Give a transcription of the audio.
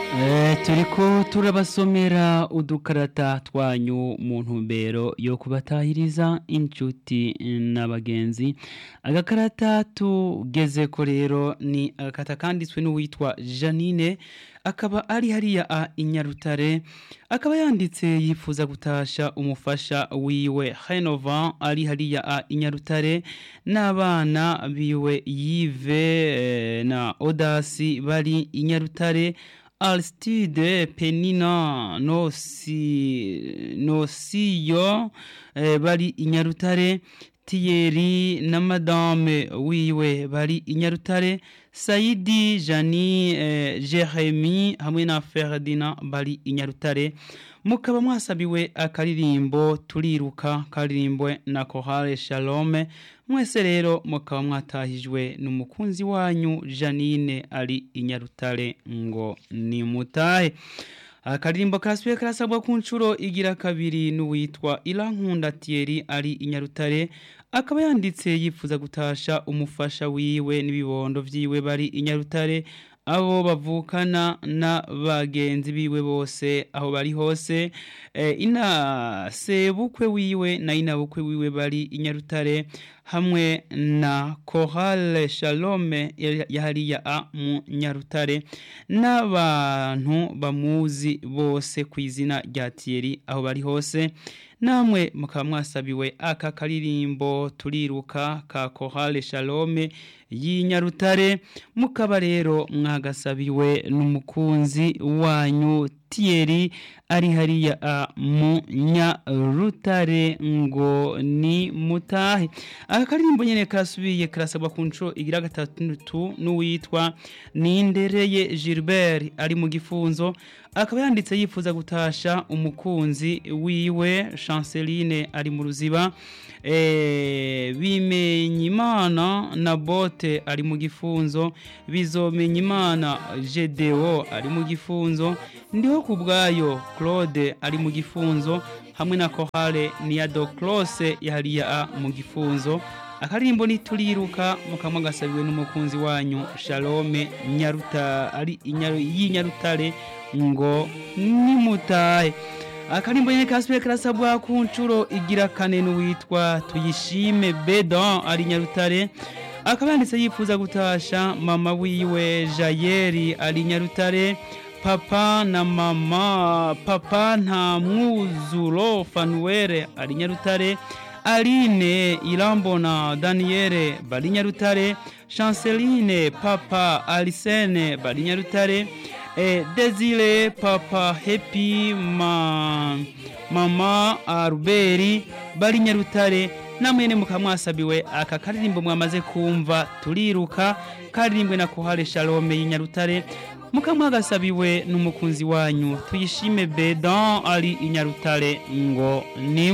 turiko turabasomera udukarata twanyu mu ntumbero yo kubatahiriza inshuti n'abagenzi agakarata tugezeko rero ni agakata kanditswe n'uwitwa janine akaba ari hariya a inyarutare akaba yanditse yifuza gutasha umufasha wiwe Henovan ari hariya a inyarutare n'abana biwe yive na odasi bari inyarutare Alstide Penina Nosi Nosiyo eh, bari inyarutare Thierry na madame wiwe bari inyarutare Saidi Jani eh, Jeremy hamwe na Ferdinand bari inyarutare mukaba mwasabiwe akaririmbo turiruka karirimbwe na Chorale Shalom mwese rero mukaba mwatahijwe n'umukunzi wanyu Janine ari inyarutare ngo ni mutahe akaririmbo karasubiye karasabwa ku nshuro igira kabiri n'uwitwa Irankunda Thierry ari inyarutare akaba yanditse yifuza gutasha umufasha wiwe n'ibibondo vyiwe bari inyarutare abo bavukana na bagenzi biwe bose aho bari hose e, ina sebukwe wiwe na inabukwe wiwe bari inyarutare hamwe na Chorale Shalome yahariya a mu Nyarutare n'abantu bamuzi bose ku izina rya Thierry aho bari hose namwe mukaba mwasabiwe aka karirimbo turiruka ka Chorale Shalome y'inyarutare mukaba rero mwagasabiwe n'umukunzi wanyu Thierry ari hariya mu nyarutare ngo ni mutahe aka karirimbo nyene karasubiye karasabwa ku nshuro igira gatatu n'uwitwa Nindereye Gilbert ari mu gifunzo akaba yanditse yifuza gutasha umukunzi wiwe Chanceline ari mu ruziba e, bimenyimana na bote ari mu gifunzo bizomenyimana Gedeo ari mu gifunzo ndiho kubwayo Claude ari mu gifunzo hamwe na Chorale Niado Close yahariya mu gifunzo akaririmbo nituriruka mukamwa gasabiwe n'umukunzi wanyu Shalome Nyaruta ari y'inyarutare ngo nimutahe akarimbo nyene kasubiye karasabwa ku nshuro igira kane n'uwitwa tuyishime Bedan ari nyarutare akaba yanditse yifuza gutasha mama wiwe Jayeri ari nyarutare papa na mama papa nta mwuzuro Fanuere ari nyarutare Aline Irambona Daniele bari nyarutare Chanceline papa Alicene bari nyarutare eh, Desire papa Happy ma mama Arberi bari nyarutare namwene mukamwasabiwe aka karirimbo mwamaze kumva turiruka karirimbwe na Chorale Shalom y'inyarutare mukamwagasabiwe n'umukunzi wanyu tuyishime Bedan ari inyarutare ngo ni